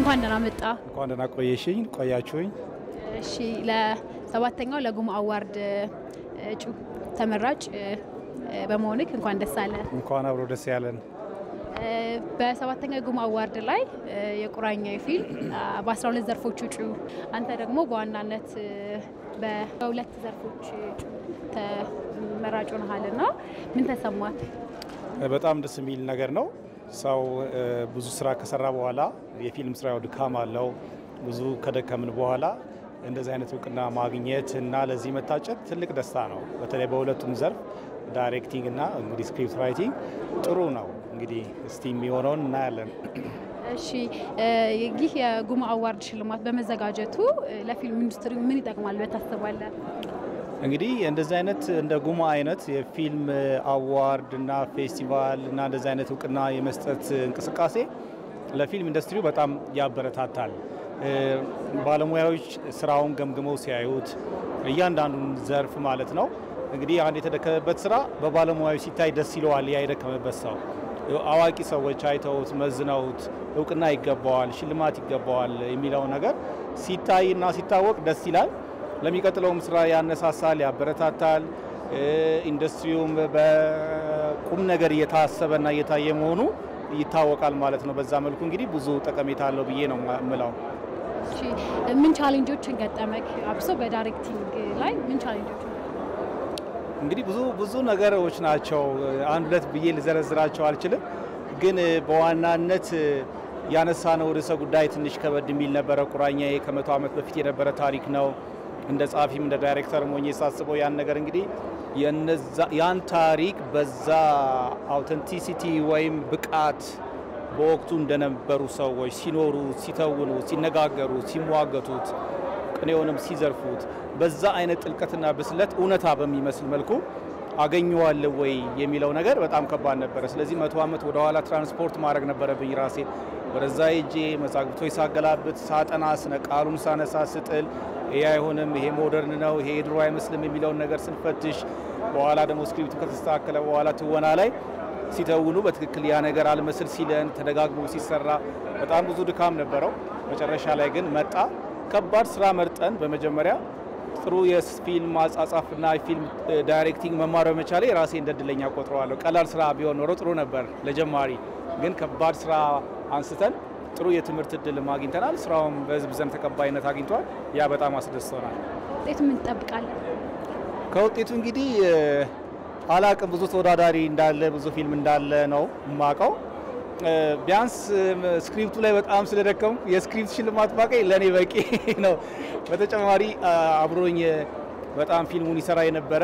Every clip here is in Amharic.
እንኳን ደህና መጣ። እንኳን ደህና ቆየሽኝ ቆያችሁኝ። እሺ ለሰባተኛው ለጉማ አዋርድ እጩ ተመራጭ በመሆንክ እንኳን ደስ አለ። እንኳን አብሮ ደስ ያለን። በሰባተኛው የጉማ አዋርድ ላይ የቁራኛ ፊልም በ12 ዘርፎች እጩ፣ አንተ ደግሞ በዋናነት በሁለት ዘርፎች እጩ ተመራጭ ሆነሃልና ምን ተሰማት? በጣም ደስ የሚል ነገር ነው። ሰው ብዙ ስራ ከሰራ በኋላ የፊልም ስራው ድካም አለው። ብዙ ከደከምን በኋላ እንደዚህ አይነት እውቅና ማግኘት እና ለዚህ መታጨት ትልቅ ደስታ ነው። በተለይ በሁለቱም ዘርፍ ዳይሬክቲንግ እና እንግዲህ ስክሪፕት ራይቲንግ ጥሩ ነው። እንግዲህ እስቲ የሚሆነውን እናያለን። እሺ ይህ የጉማ አዋርድ ሽልማት በመዘጋጀቱ ለፊልም ኢንዱስትሪ ምን ይጠቅማል ብለህ ታስባለህ? እንግዲህ እንደዚህ አይነት እንደ ጉማ አይነት የፊልም አዋርድ እና ፌስቲቫል እና እንደዚህ አይነት እውቅና የመስጠት እንቅስቃሴ ለፊልም ኢንዱስትሪው በጣም ያበረታታል። ባለሙያዎች ስራውን ገምግመው ሲያዩት እያንዳንዱን ዘርፍ ማለት ነው እንግዲህ አንድ የተደከመበት ስራ በባለሙያዎች ሲታይ ደስ ይለዋል። ያ የደከመበት ሰው አዋቂ ሰዎች አይተውት መዝነውት እውቅና ይገባዋል፣ ሽልማት ይገባዋል የሚለው ነገር ሲታይና ሲታወቅ ደስ ይላል። ለሚቀጥለውም ስራ ያነሳሳል፣ ያበረታታል። ኢንዱስትሪውም በቁም ነገር እየታሰበና እየታየ መሆኑ ይታወቃል ማለት ነው። በዛ መልኩ እንግዲህ ብዙ ጠቀሜታ አለው ብዬ ነው የምለው። እሺ ምን ቻሌንጆችን ገጠመክ? አብሶ በዳይሬክቲንግ ላይ ምን ቻሌንጆች እንግዲህ ብዙ ብዙ ነገሮች ናቸው። አንድ ሁለት ብዬ ልዘረዝራቸው አልችልም። ግን በዋናነት ያነሳነው ርዕሰ ጉዳይ ትንሽ ከበድ የሚል ነበረ። ቁራኛዬ ከመቶ ዓመት በፊት የነበረ ታሪክ ነው። እንደ ጸሐፊም እንደ ዳይሬክተር ሞኜ ሳስበው ያን ነገር እንግዲህ ያን ታሪክ በዛ አውተንቲሲቲ ወይም ብቃት በወቅቱ እንደነበሩ ሰዎች ሲኖሩ፣ ሲተውኑ፣ ሲነጋገሩ፣ ሲሟገቱት ቅኔውንም ሲዘርፉት በዛ አይነት ጥልቀትና ብስለት እውነታ በሚመስል መልኩ አገኘዋለሁ ወይ የሚለው ነገር በጣም ከባድ ነበረ። ስለዚህ መቶ ዓመት ወደኋላ ትራንስፖርት ማድረግ ነበረብኝ ራሴ ወደዛ ሄጄ መዛግብቶች ሳገላብጥ፣ ሳጠና፣ ስነ ቃሉን ሳነሳ፣ ስጥል ይሄ አይሆንም፣ ይሄ ሞደርን ነው፣ ይሄ ድሮ አይመስልም የሚለውን ነገር ስንፈትሽ በኋላ ደግሞ ስክሪፕቱ ከተስተካከለ በኋላ ትወና ላይ ሲተውኑ በትክክል ያ ነገር አልመስል ሲለን ተደጋግሞ ሲሰራ በጣም ብዙ ድካም ነበረው። መጨረሻ ላይ ግን መጣ። ከባድ ስራ መርጠን በመጀመሪያ ጥሩ የፊልም አጻጻፍና ፊልም ዳይሬክቲንግ መማር በመቻሌ ራሴ እንደ እድለኛ ቆጥረዋለሁ። ቀላል ስራ ቢሆን ኖሮ ጥሩ ነበር ለጀማሪ፣ ግን ከባድ ስራ አንስተን ጥሩ የትምህርት እድል አግኝተናል። ስራውም በህዝብ ዘንድ ተቀባይነት አግኝቷል። ያ በጣም አስደስቶናል። ውጤቱ ምን ትጠብቃለህ? ከውጤቱ እንግዲህ አላቅም ብዙ ተወዳዳሪ እንዳለ ብዙ ፊልም እንዳለ ነው የማውቀው። ቢያንስ ስክሪፕቱ ላይ በጣም ስለደከምኩ የስክሪፕት ሽልማት ባቀኝ ለእኔ በቂ ነው። በተጨማሪ አብሮኝ በጣም ፊልሙን ይሰራ የነበረ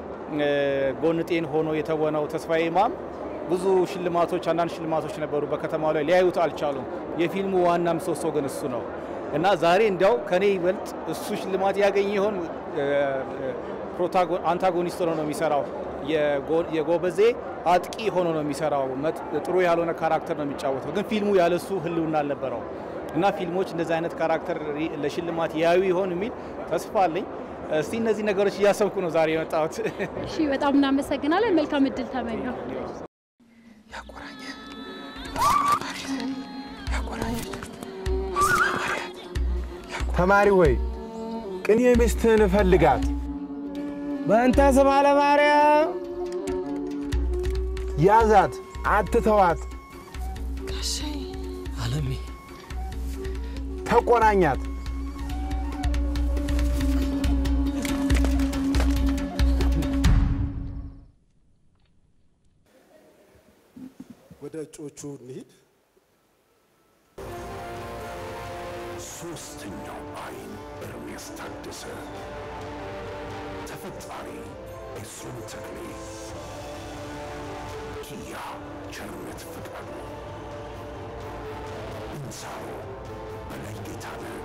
ጎንጤን ሆኖ የተወነው ተስፋዬ ኢማም ብዙ ሽልማቶች አንዳንድ ሽልማቶች ነበሩ በከተማው ላይ ሊያዩት አልቻሉም። የፊልሙ ዋና ምሰሶ ግን እሱ ነው እና ዛሬ እንዲያው ከኔ ይበልጥ እሱ ሽልማት ያገኘ ይሆን አንታጎኒስት ሆኖ ነው የሚሰራው የጎበዜ አጥቂ ሆኖ ነው የሚሰራው። ጥሩ ያልሆነ ካራክተር ነው የሚጫወተው። ግን ፊልሙ ያለሱ ህልውና አልነበረው እና ፊልሞች እንደዚህ አይነት ካራክተር ለሽልማት ያዩ ይሆን የሚል ተስፋ አለኝ። እስቲ እነዚህ ነገሮች እያሰብኩ ነው ዛሬ የመጣሁት። እሺ፣ በጣም እናመሰግናለን። መልካም እድል ተመኘው። ተማሪ ሆይ ቅኔ ሚስትህን እፈልጋት በእንተ ስማ ለማርያም ያዛት፣ አትተዋት፣ ጋሼ አለሜ ተቆናኛት። ወደ እጮቹ እንሂድ። ሶስተኛው አይን ኤርምያስ ታደሰ፣ ተፈጣሪ ኤፍሬም ተክሌ፣ ኪያ ቸርነት ፈቃዱ፣ እንሳሮ በላይ ጌታነህ፣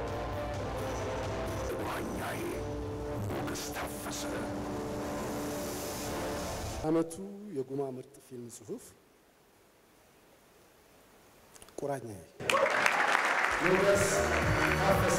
ቁራኛዬ ሞገስ ታፈሰ። አመቱ የጉማ ምርጥ ፊልም ጽሑፍ ቁራኛዬ ሞገስ ታፈሰ።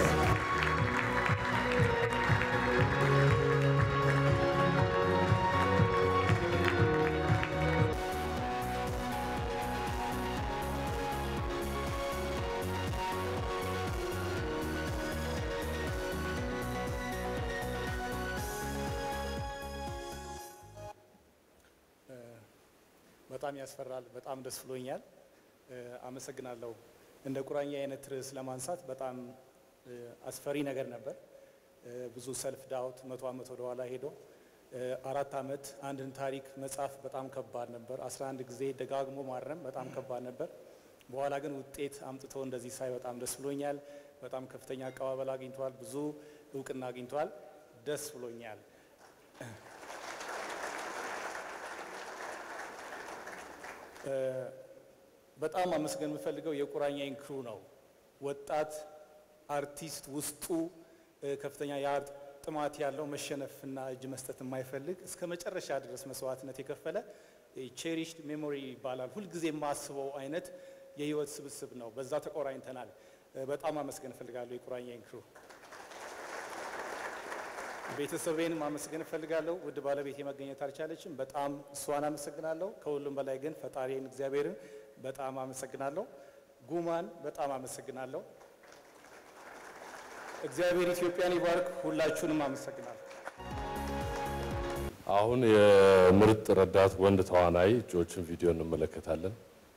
በጣም ያስፈራል። በጣም ደስ ብሎኛል። እ፣ አመሰግናለሁ። እንደ ቁራኛ አይነት ርዕስ ለማንሳት በጣም እ፣ አስፈሪ ነገር ነበር። እ፣ ብዙ ሰልፍ ዳውት መቶ ዓመት ወደ ኋላ ሄዶ እ፣ አራት ዓመት አንድን ታሪክ መጻፍ በጣም ከባድ ነበር። 11 ጊዜ ደጋግሞ ማረም በጣም ከባድ ነበር። በኋላ ግን ውጤት አምጥቶ እንደዚህ ሳይ በጣም ደስ ብሎኛል። በጣም ከፍተኛ አቀባበል አግኝቷል። ብዙ እውቅና አግኝቷል። ደስ ብሎኛል። እ፣ በጣም አመስገን የምፈልገው የቁራኛዬን ክሩ ነው። ወጣት አርቲስት ውስጡ እ፣ ከፍተኛ የአርት ጥማት ያለው መሸነፍና እጅ መስጠት የማይፈልግ እስከ መጨረሻ ድረስ መስዋዕትነት የከፈለ ቼሪሽድ ሜሞሪ ይባላል። ሁልጊዜ የማስበው አይነት የህይወት ስብስብ ነው። በዛ ተቆራኝተናል። እ፣ በጣም አመስገን እፈልጋለሁ የቁራኛዬን ክሩ። ቤተሰቤን ማመስገን እፈልጋለሁ። ውድ ባለቤት መገኘት አልቻለችም። በጣም እሷን አመሰግናለሁ። ከሁሉም በላይ ግን ፈጣሪን እግዚአብሔርን በጣም አመሰግናለሁ። ጉማን በጣም አመሰግናለሁ። እግዚአብሔር ኢትዮጵያን ይባርክ። ሁላችሁንም አመሰግናለሁ። አሁን የምርጥ ረዳት ወንድ ተዋናይ እጩዎችን ቪዲዮ እንመለከታለን።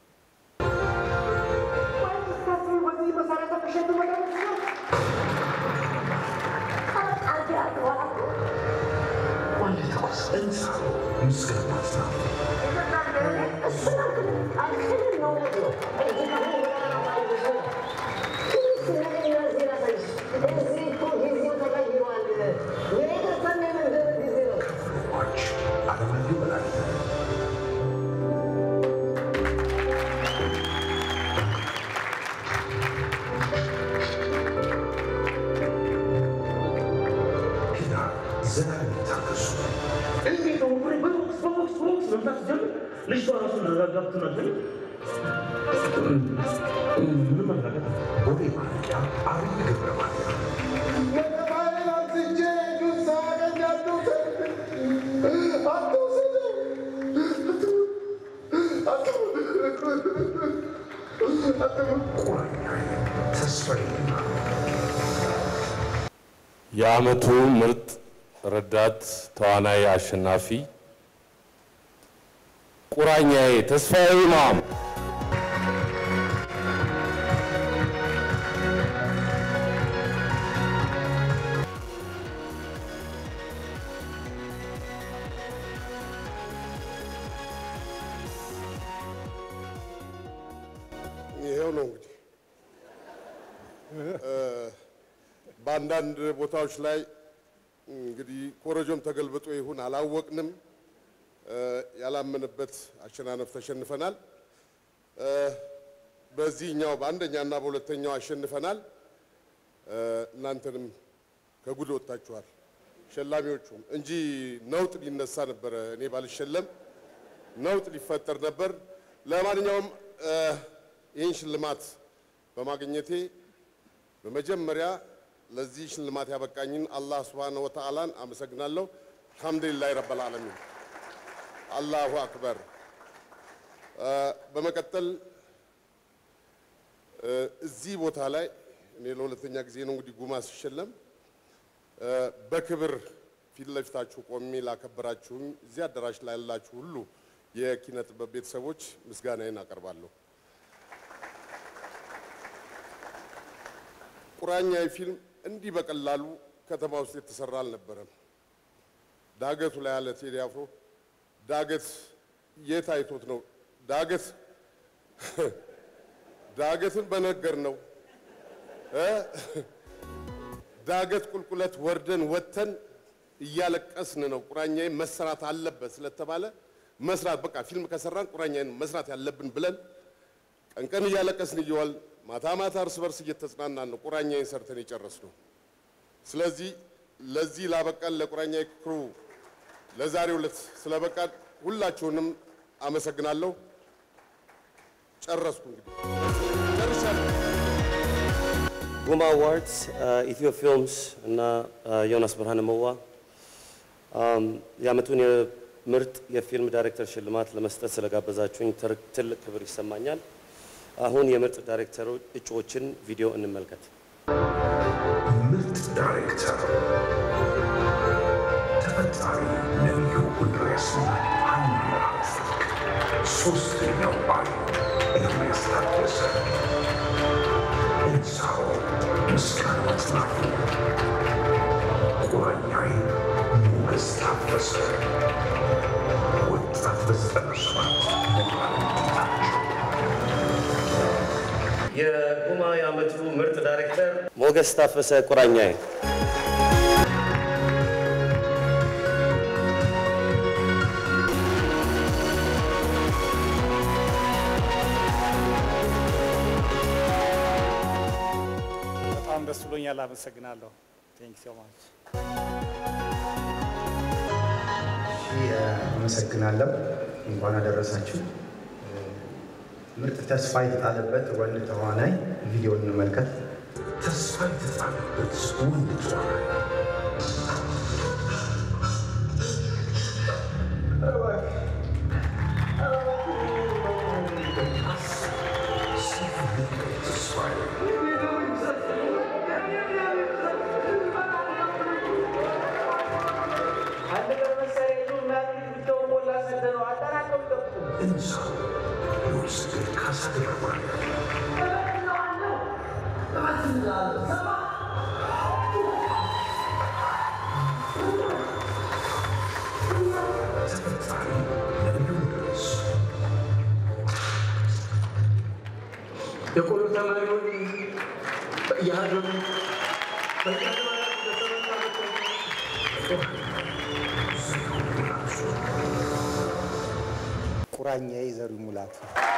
ሟች አለማየሁ በላይነህ ኪዳን ዘላለም ታገሱ እንዴት ነው ወሬ በቦክስ በቦክስ በቦክስ መምታት ጀምር ልጅቷ ራሱ ረጋግቱ ነበር ምን መረጋጋት ቦሌ ማንቂያ አብይ ገብረ ማርያም ቁራኛዬ ተስፋዬና የዓመቱ ምርጥ ረዳት ተዋናይ አሸናፊ ቁራኛዬ ተስፋዬ ኢማም። ይሄው ነው እንግዲህ እ፣ በአንዳንድ ቦታዎች ላይ እንግዲህ ኮረጆም ተገልብጦ ይሁን አላወቅንም፣ እ፣ ያላመንበት አሸናነፍ ተሸንፈናል። እ፣ በዚህኛው በአንደኛና በሁለተኛው አሸንፈናል። እ፣ እናንተንም ከጉድ ወጥታችኋል፣ ሸላሚዎቹም እንጂ ነውጥ ሊነሳ ነበረ። እኔ ባልሸለም ነውጥ ሊፈጠር ነበር። ለማንኛውም እ፣ ይህን ሽልማት በማግኘቴ በመጀመሪያ ለዚህ ሽልማት ያበቃኝን አላህ ሱብሓነሁ ወተዓላን አመሰግናለሁ። አልሐምዱሊላህ ረብል ዓለሚን አላሁ አክበር። እ፣ በመቀጠል እ፣ እዚህ ቦታ ላይ እኔ ለሁለተኛ ጊዜ ነው እንግዲህ ጉማ ሲሸለም እ፣ በክብር ፊት ለፊታችሁ ቆሜ ላከበራችሁኝ እዚህ አዳራሽ ላይ ያላችሁ ሁሉ የኪነ ጥበብ ቤተሰቦች ምስጋናዬን አቀርባለሁ። ቁራኛዊ ፊልም እንዲህ በቀላሉ ከተማ ውስጥ የተሰራ አልነበረም። ዳገቱ ላይ ያለ ቴዲ አፍሮ ዳገት የት አይቶት ነው? ዳገት ዳገትን በነገር ነው እ? ዳገት ቁልቁለት ወርደን ወጥተን እያለቀስን ነው። ቁራኛዬ መስራት አለበት ስለተባለ መስራት በቃ ፊልም ከሰራን ቁራኛዬን መስራት ያለብን ብለን ቀን ቀን እያለቀስን እየዋል ማታ ማታ እርስ በርስ እየተጽናናን ነው ቁራኛዬን ሰርተን የጨረስነው። ስለዚህ ለዚህ ላበቃን ለቁራኛዬ ክሩ ለዛሬው ዕለት ስለበቃን ሁላችሁንም አመሰግናለሁ። ጨረስኩ እንግዲህ ጨርሻለሁ። ጉማ አዋርድስ ኢትዮ ፊልምስ እና ዮናስ ብርሃነ መዋ አም፣ የዓመቱን የምርጥ የፊልም ዳይሬክተር ሽልማት ለመስጠት ስለጋበዛችሁኝ ትር- ትልቅ ክብር ይሰማኛል። አሁን የምርጥ ዳይሬክተሩ እጩዎችን ቪዲዮ እንመልከት። ምርጥ ዳይሬክተር ተፈጣሪ ነቢዩ እንድርያስና ሀና ፍቅ ሶስተኛው አይን ኤርሜስ ታደሰ፣ እንሳሮ ምስጋና አጽናፉ፣ ቁራኛዬ ሞገስ ታፈሰ፣ ወጣት በዘጠና ሰባት ሞራል ጌታቸው የጉማ የዓመቱ ምርጥ ዳይሬክተር ሞገስ ታፈሰ ቁራኛዬ። በጣም ደስ ብሎኛል። አመሰግናለሁ። ቴንክ ሶ ማች። አመሰግናለሁ። እንኳን አደረሳችሁ። ምርጥ ተስፋ የተጣለበት ወንድ ተዋናይ ቪዲዮ እንመልከት። ተስፋ የተጣለበት ወንድ ተዋናይ እንሳ የወሰደት ካሳ ገብረማርያም ተፈጣሪ ነቢዩ ድረስ የቆሎ ተማሪዎች በየሀገሩ ቁራኛዬ ዘሩ ሙላቱ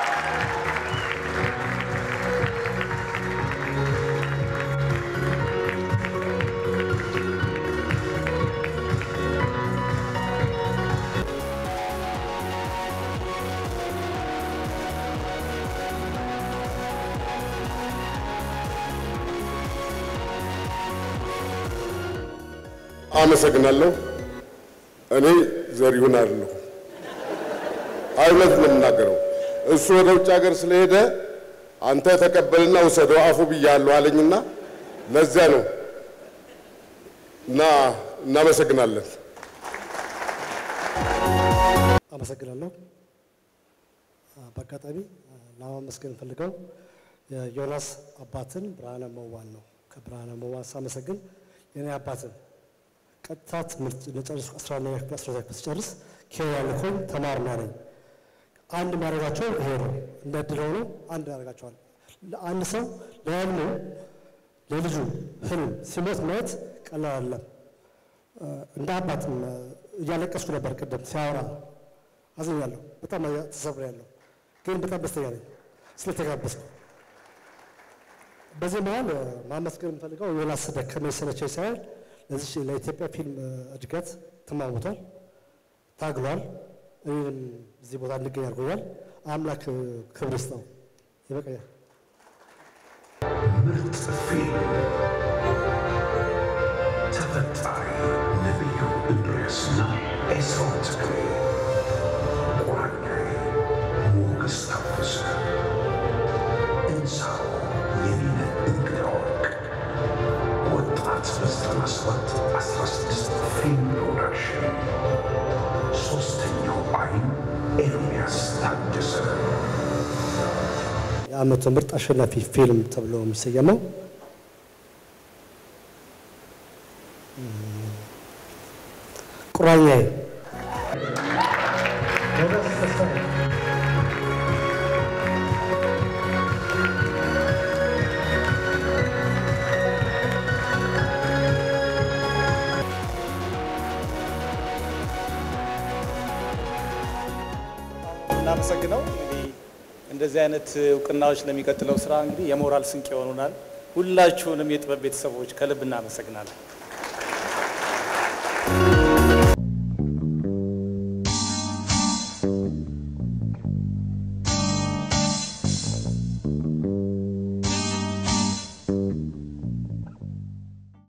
አመሰግናለሁ። እኔ ዘሪሁን አይደለሁ። እውነት ነው የምናገረው። እሱ ወደ ውጭ ሀገር ስለሄደ አንተ ተቀበልና ውሰደው አፉ ብያለሁ አለኝና ለዚያ ነው እና እናመሰግናለን። አመሰግናለሁ። በአጋጣሚ ለማመስገን ፈልገው የዮናስ አባትን ብርሃነ መዋን ነው። ከብርሃነ መዋ ሳመሰግን የኔ አባትን ቀጥታ ትምህርት ለጨርስ 11ኛ ክፍል 12ኛ ክፍል ስጨርስ ኬንያ ልኮኝ ተማር ነው ያለኝ። አንድ የሚያደርጋቸው ይሄ ነው። እንደ እድል ሆኖ አንድ ያደርጋቸዋል። ለአንድ ሰው ለህልሙ ለልጁ ህልም ሲሞት ማየት ቀላል አይደለም። እንደ አባትም እያለቀስኩ ነበር ቅድም ሲያወራ አዝኛለሁ። በጣም ተሰብሬያለሁ፣ ግን በጣም ደስተኛ ነኝ ስለተጋበዝኩ። በዚህ መሀል ማመስገን የምፈልገው ዮናስ ደከመኝ ሰለቸኝ ሳይሆን ለዚህ ለኢትዮጵያ ፊልም እድገት ተሟሙቷል፣ ታግሏል። እኔንም እዚህ ቦታ እንድገኝ አድርጎኛል። አምላክ ክብር ይስጠው። ይበቃኛል። ምርጥ ፊልም ተፈጣሪ ነቢዩ እንድርያስና ኤሳው ተክሌ፣ ቁራኛዬ ሞገስ ታፈሰ፣ እንሳሮ የኔነ እንግዳ ወርቅ፣ ወጣት በዘጠና ሰባት አስራ ስድስት ፊልም ፕሮዳክሽን፣ ሶስተኛው አይን ኤርሚያስ ታደሰ የዓመቱ ምርጥ አሸናፊ ፊልም ተብሎ የሚሰየመው ቁራኛዬ እናመሰግነው እንግዲህ እንደዚህ አይነት እውቅናዎች ለሚቀጥለው ስራ እንግዲህ የሞራል ስንቅ ይሆኑናል። ሁላችሁንም የጥበብ ቤተሰቦች ከልብ እናመሰግናለን።